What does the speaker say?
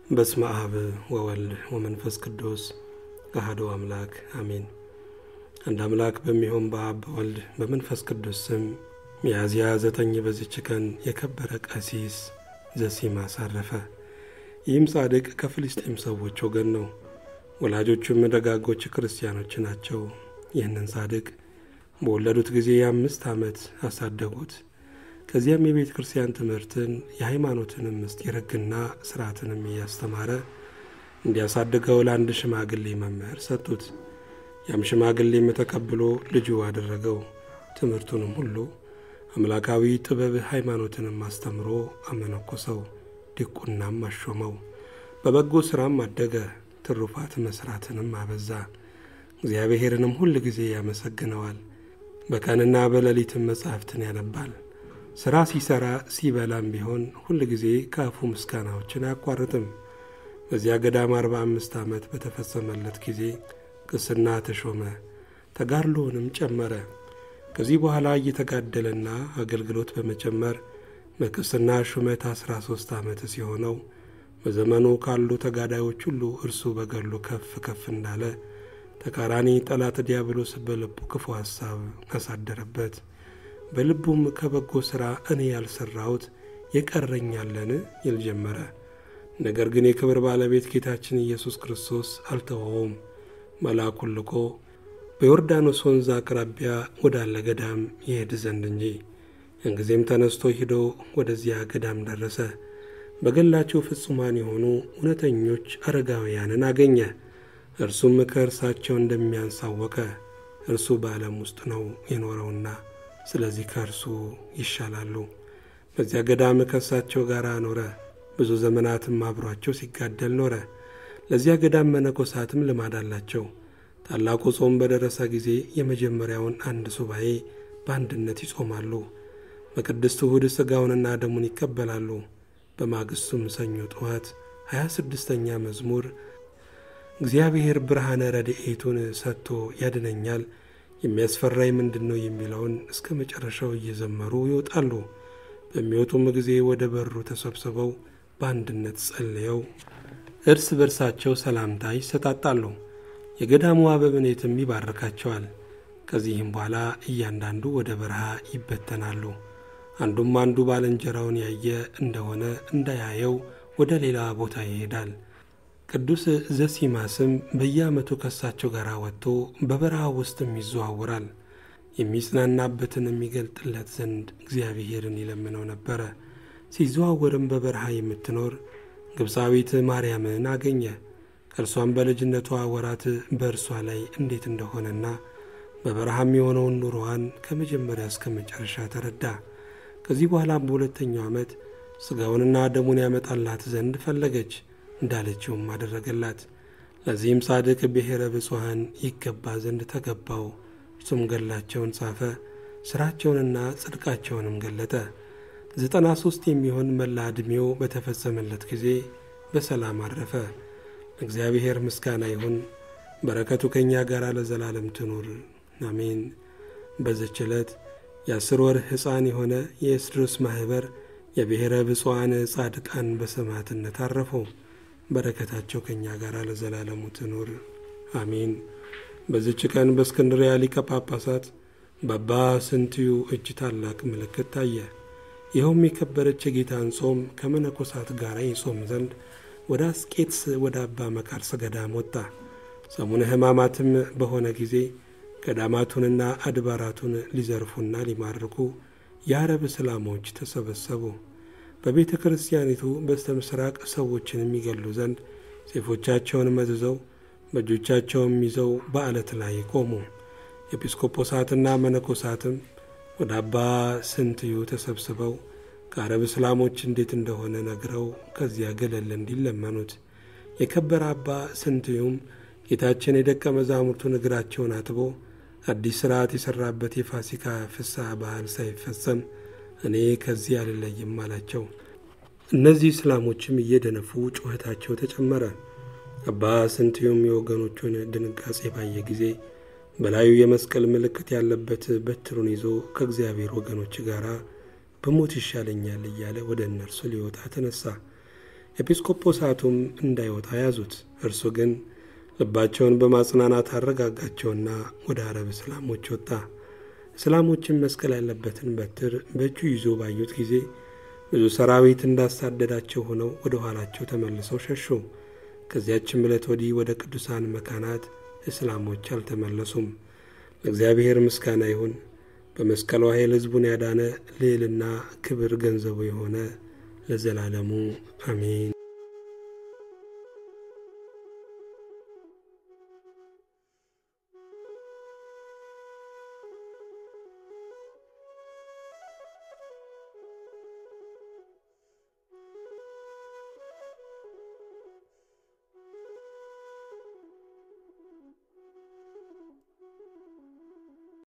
በስመ አብ ወወልድ ወመንፈስ ቅዱስ አሐዱ አምላክ አሜን። አንድ አምላክ በሚሆን በአብ በወልድ በመንፈስ ቅዱስ ስም ሚያዝያ ዘጠኝ በዚች ቀን የከበረ ቀሲስ ዘሲማስ አረፈ። ይህም ጻድቅ ከፍልስጤም ሰዎች ወገን ነው። ወላጆቹም ደጋጎች ክርስቲያኖች ናቸው። ይህንን ጻድቅ በወለዱት ጊዜ የአምስት ዓመት አሳደጉት። ከዚያም የቤተ ክርስቲያን ትምህርትን የሃይማኖትንም ምስጢር ሕግና ስርዓትንም እያስተማረ እንዲያሳድገው ለአንድ ሽማግሌ መምህር ሰጡት። ያም ሽማግሌም ተቀብሎ ልጁ አደረገው። ትምህርቱንም ሁሉ አምላካዊ ጥበብ ሃይማኖትንም አስተምሮ አመነኮሰው፣ ዲቁናም አሾመው። በበጎ ሥራም አደገ፣ ትሩፋት መሥራትንም አበዛ። እግዚአብሔርንም ሁል ጊዜ ያመሰግነዋል። በቀንና በሌሊትም መጻሕፍትን ያነባል። ሥራ ሲሠራ ሲበላም ቢሆን ሁል ጊዜ ከአፉ ምስጋናዎችን አያቋርጥም። በዚያ ገዳም አርባ አምስት ዓመት በተፈጸመለት ጊዜ ቅስና ተሾመ፣ ተጋድሎውንም ጨመረ። ከዚህ በኋላ እየተጋደለና አገልግሎት በመጨመር በቅስና ሹመት አስራ ሦስት ዓመት ሲሆነው በዘመኑ ካሉ ተጋዳዮች ሁሉ እርሱ በገድሉ ከፍ ከፍ እንዳለ ተቃራኒ ጠላት ዲያብሎስ በልቡ ክፉ ሐሳብ አሳደረበት። በልቡም ከበጎ ሥራ እኔ ያልሠራሁት የቀረኛለን ይል ጀመረ። ነገር ግን የክብር ባለቤት ጌታችን ኢየሱስ ክርስቶስ አልተወውም። መልአኩን ልኮ በዮርዳኖስ ወንዝ አቅራቢያ ወዳለ ገዳም ይሄድ ዘንድ እንጂ። እንጊዜም ተነስቶ ሂዶ ወደዚያ ገዳም ደረሰ። በገላቸው ፍጹማን የሆኑ እውነተኞች አረጋውያንን አገኘ። እርሱም ከእርሳቸው እንደሚያንሳወቀ እርሱ በዓለም ውስጥ ነው የኖረውና ስለዚህ ከእርሱ ይሻላሉ። በዚያ ገዳም ከእሳቸው ጋር ኖረ። ብዙ ዘመናትም አብሯቸው ሲጋደል ኖረ። ለዚያ ገዳም መነኮሳትም ልማድ አላቸው። ታላቁ ጾም በደረሰ ጊዜ የመጀመሪያውን አንድ ሱባኤ በአንድነት ይጾማሉ። በቅድስት እሁድ ሥጋውንና ደሙን ይቀበላሉ። በማግስቱም ሰኞ ጠዋት ሀያ ስድስተኛ መዝሙር እግዚአብሔር ብርሃነ ረድኤቱን ሰጥቶ ያድነኛል የሚያስፈራኝ ምንድን ነው የሚለውን እስከ መጨረሻው እየዘመሩ ይወጣሉ። በሚወጡም ጊዜ ወደ በሩ ተሰብስበው በአንድነት ጸልየው እርስ በርሳቸው ሰላምታ ይሰጣጣሉ። የገዳሙ አበምኔትም ይባርካቸዋል። ከዚህም በኋላ እያንዳንዱ ወደ በረሃ ይበተናሉ። አንዱም አንዱ ባልንጀራውን ያየ እንደሆነ እንዳያየው ወደ ሌላ ቦታ ይሄዳል። ቅዱስ ዘሲማስም በየዓመቱ ከሳቸው ጋር ወጥቶ በበረሃ ውስጥም ይዘዋወራል። የሚጽናናበትን የሚገልጥለት ዘንድ እግዚአብሔርን ይለምነው ነበረ። ሲዘዋወርም በበረሃ የምትኖር ግብፃዊት ማርያምን አገኘ። ከእርሷም በልጅነቷ ወራት በእርሷ ላይ እንዴት እንደሆነና በበረሃም የሆነውን ኑሮዋን ከመጀመሪያ እስከ መጨረሻ ተረዳ። ከዚህ በኋላም በሁለተኛው ዓመት ሥጋውንና ደሙን ያመጣላት ዘንድ ፈለገች። እንዳለችውም አደረገላት። ለዚህም ጻድቅ ብሔረ ብፁዓን ይገባ ዘንድ ተገባው። እርሱም ገድላቸውን ጻፈ፣ ሥራቸውንና ጽድቃቸውንም ገለጠ። ዘጠና ሦስት የሚሆን መላ ዕድሜው በተፈጸመለት ጊዜ በሰላም አረፈ። እግዚአብሔር ምስጋና ይሁን፣ በረከቱ ከእኛ ጋር ለዘላለም ትኑር አሜን። በዘች ዕለት የአስር ወር ሕፃን የሆነ የኤስድሮስ ማኅበር የብሔረ ብፁዓን ጻድቃን በሰማዕትነት አረፉ። በረከታቸው ከእኛ ጋር ለዘላለሙ ትኑር አሜን። በዚች ቀን በእስክንድርያ ሊቀ ጳጳሳት በአባ ስንትዩ እጅ ታላቅ ምልክት ታየ። ይኸውም የከበረች የጌታን ጾም ከመነኮሳት ጋር ይጾም ዘንድ ወደ አስቄትስ ወደ አባ መቃርስ ገዳም ወጣ። ሰሙነ ሕማማትም በሆነ ጊዜ ገዳማቱንና አድባራቱን ሊዘርፉና ሊማርኩ የአረብ እስላሞች ተሰበሰቡ። በቤተ ክርስቲያኒቱ በስተ ምስራቅ ሰዎችን የሚገሉ ዘንድ ሴፎቻቸውን መዝዘው በእጆቻቸውም ይዘው በዓለት ላይ ቆሙ። ኤጲስቆጶሳትና መነኮሳትም ወደ አባ ስንትዩ ተሰብስበው ከአረብ እስላሞች እንዴት እንደሆነ ነግረው ከዚያ ገለል እንዲለመኑት የከበረ አባ ስንትዩም ጌታችን የደቀ መዛሙርቱን እግራቸውን አጥቦ አዲስ ሥርዓት የሠራበት የፋሲካ ፍስሐ በዓል ሳይፈጸም እኔ ከዚህ አልለይም አላቸው። እነዚህ እስላሞችም እየደነፉ ጩኸታቸው ተጨመረ። አባ ስንትዩም የወገኖቹን ድንጋጼ ባየ ጊዜ በላዩ የመስቀል ምልክት ያለበት በትሩን ይዞ ከእግዚአብሔር ወገኖች ጋር በሞት ይሻለኛል እያለ ወደ እነርሱ ሊወጣ ተነሳ። ኤጲስቆጶሳቱም እንዳይወጣ ያዙት። እርሱ ግን ልባቸውን በማጽናናት አረጋጋቸውና ወደ አረብ እስላሞች ወጣ። እስላሞችን መስቀል ያለበትን በትር በእጁ ይዞ ባዩት ጊዜ ብዙ ሰራዊት እንዳሳደዳቸው ሆነው ወደ ኋላቸው ተመልሰው ሸሹ። ከዚያችም ዕለት ወዲህ ወደ ቅዱሳን መካናት እስላሞች አልተመለሱም። ለእግዚአብሔር ምስጋና ይሁን። በመስቀሉ ኃይል ሕዝቡን ያዳነ ልዕልና ክብር ገንዘቡ የሆነ ለዘላለሙ አሜን።